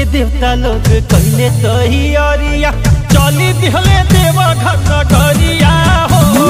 देवता लोग कहले तैयारिया चली दिहले देवा घर नगरिया हो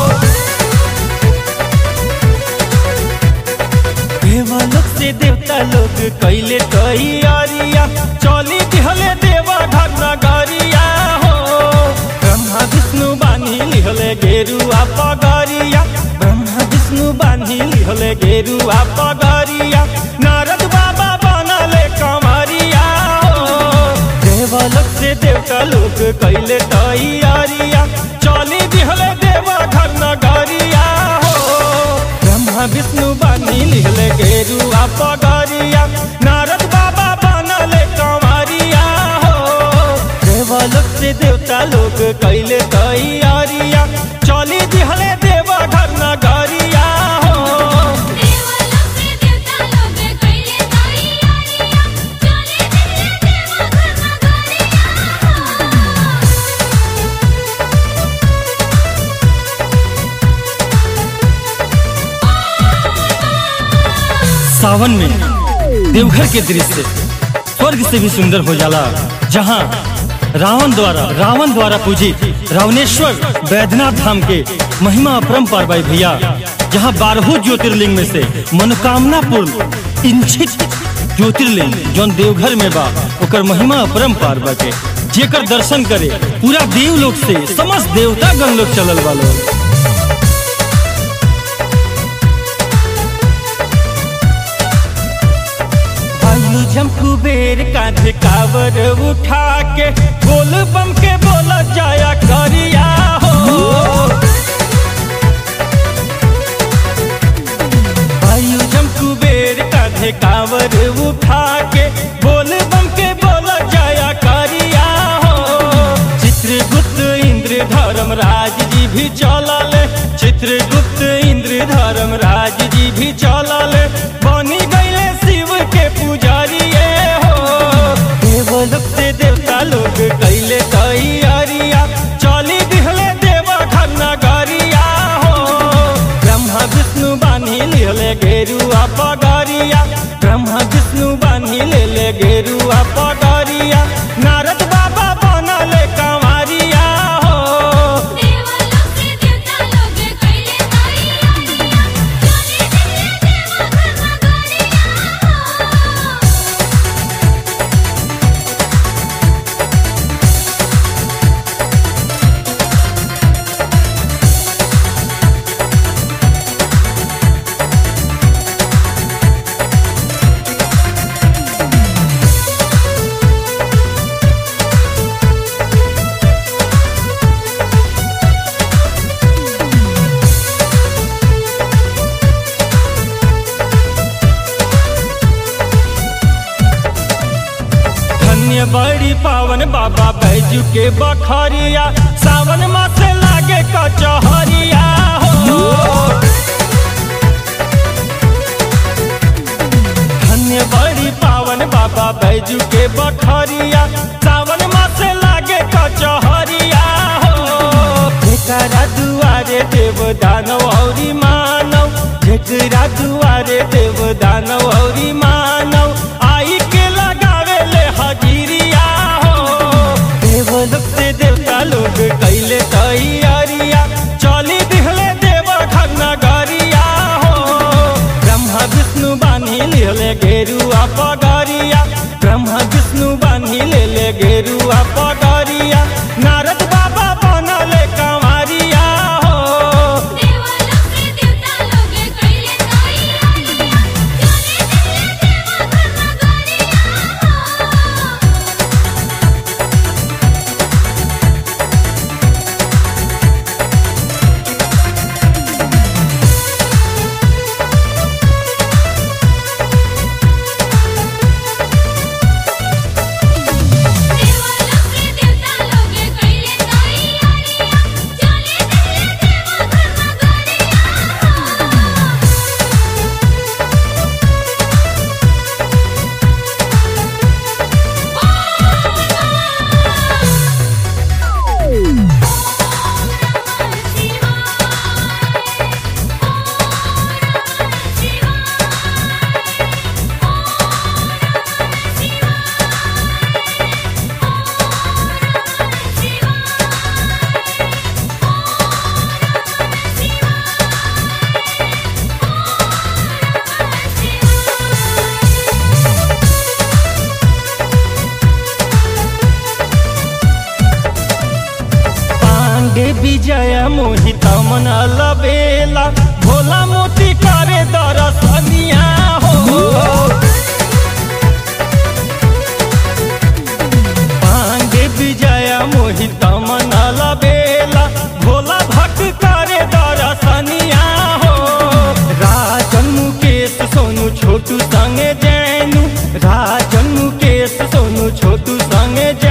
देवलोक से देवता लोग कहले तैयारिया चली दिहले देवा घर नगरिया हो ब्रह्मा विष्णु बानी लिहले गेरुआ पगरिया ब्रह्मा विष्णु बानी लिहले गेरुआ पगरिया नारद बाबा बनले कमरिया हो देवलोक से देवता लोग कैले तैयारिया चली दिहले देवा घर नगरिया हो ब्रह्मा विष्णु बानी लिहले गेरुआ पगरिया नारद बाबा बनले कमरिया हो देवलोक से देवता लोग कैले तैयारिया चली दिहले देवा घर नगरिया हो देवलोक से देवता लोग कइले तैयारिया चले दिले देवा घर नगरिया सावन में देवघर के दृश्य स्वर्ग से भी सुंदर हो जाला जहाँ रावण द्वारा रावण द्वारा पूजित रावणेश्वर बैद्यनाथ धाम के महिमा अपरंपार भाई भैया जहाँ बारहों ज्योतिर्लिंग में से मनोकामना पूर्ण इंचित ज्योतिर्लिंग जौन देवघर में बा ओकर महिमा अपरंपार बाटे जेकर दर्शन करे पूरा देवलोक से समस्त देवता गण लोग चलल वालो आयु जम कुबेर कांधे कावर उठा के बोल बम के बोला जाया करिया हो आयु जम कुबेर कांधे कावर उठा के बोल बम के बोला जाया करिया हो चित्रगुप्त इंद्र धर्मराज जी भी चलल चित्रगुप्त इंद्र धर्मराज जी भी चलल बनी गईले शिव के पुजारिए हो देवलोक से देवता लोग कैले तैयारिया चली दिहले देवा घर नगरिया हो ब्रह्मा विष्णु बानी लेले गेरुआ पगरिया ब्रह्मा विष्णु बानी लेले गेरुआ पगरिया नारद बाबा बनले कंवरिया हो देवलोक से देवता लोग कइले तैयारिया चले दिले देवा घर नगरिया धन्य बड़ी पावन बाबा बैजू के बखरिया सावन मास लागे कचहरिया हो धन्य बड़ी पावन बाबा बैजू के बखरिया सावन मास लागे कचहरिया हो जेकरा दुआरे देव दानव औरी मानव जेकरा दुआरे देव दानव औरी मानव आई के लगावे ले हजीरिया हो देवलोक से देवता लोग कैले तैयारिया चली दिहले देव घर नगरिया हो ब्रह्मा विष्णु बानी लेले गेरुआ पगरिया ब्रह्मा विष्णु बानी लेले गेरुआ पगरिया नारद बाबा बनले कंवरिया हो देवलोक से देवता लोग कइले तैयारिया चले दिले देवा घर नगरिया देवलोक मोहित मन लबेला भोला मोती करे दरसनिया हो पांडे विजय मोहित मन लबेला भोला भक्त करे दरसनिया हो राजन मुकेश सोनू छोटू संगे जैनू राजन मुकेश सोनू छोटू संगे जैनू